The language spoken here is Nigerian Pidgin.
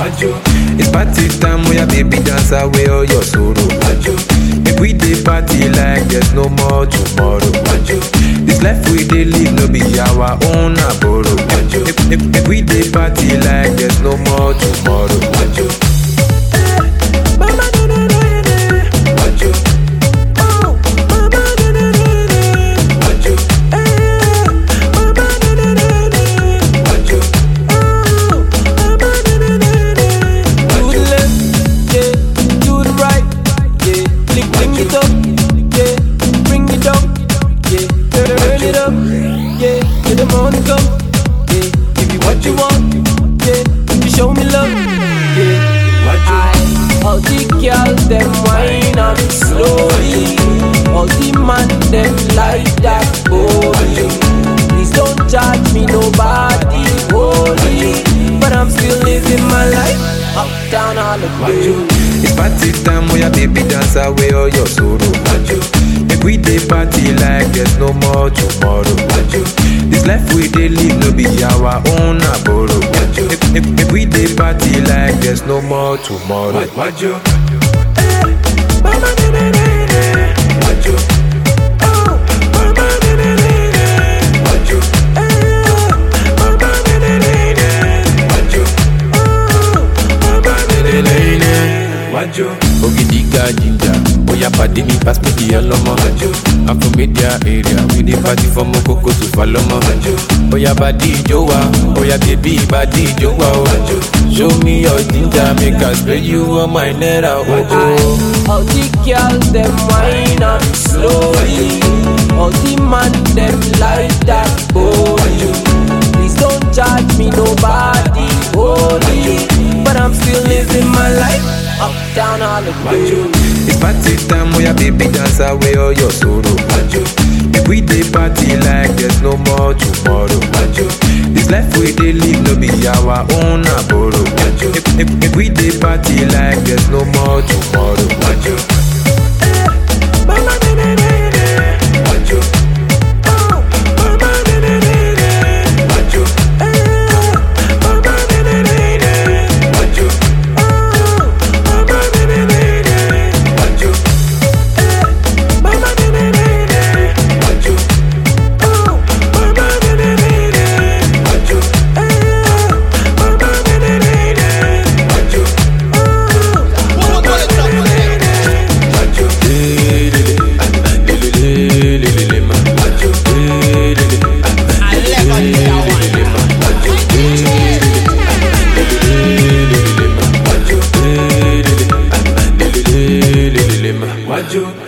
Wajo. It's party time, oh yeah, baby, dance away all your sorrow. Wajo. Make we dey party like there's no more tomorrow. Wajo. This life we dey live no be our own, na borrow. Wajo. Make, make, make we dey party like there's no more tomorrow. Wajo. Wajo. Wajo. Wajo. Do the left, yeah, do the right, yeah. Flick, bring it up, yeah. Bring it down, yeah. Turn it up, yeah. Till the morning come, yeah. Give you what you want, yeah. If you show me love, yeah. I, all the girls them wine up slowly, all the man them like that body. Please don't judge me, nobody holy, but I'm still living my life up down all the way. It's party time, oh yeah, baby, dance away all your sorrow. Wajo. Make we dey party like there's no more tomorrow. Wajo. This life we dey live no be our own, na borrow. Wajo. Make, make, make we dey party like there's no more tomorrow. Wajo. Wajo. Wajo. Wajo. Ogidiga ginger, oya pàdé mi pass me the ọlọ́mọ. I'm from media area, we dey party from Okoko to Falomo. Oya badi ijó wa, oya baby badi ijó wa o. Show me your ginger, make I spray you on my naira o. All the girls them wine up slowly. All the man them like that body. Please don't judge me, nobody holy, but I'm still living my life up down all the way. It's party time, oh yeah, baby, dance away all your sorrow. Wajo. Make we dey party like there's no more tomorrow. Wajo. This life we dey live no be our own, na borrow. Wajo. Make, make, make we dey party like there's no more tomorrow. Wajo. Wajo. Wajo. Wajo. Wajo. Wajo. Wajo. Wajo. Wajo. Lelelelelelele ma. Lelele. Lelelelelele ma. Lelelelelele ma. Lelele. Lelelelelele ma. Wajo.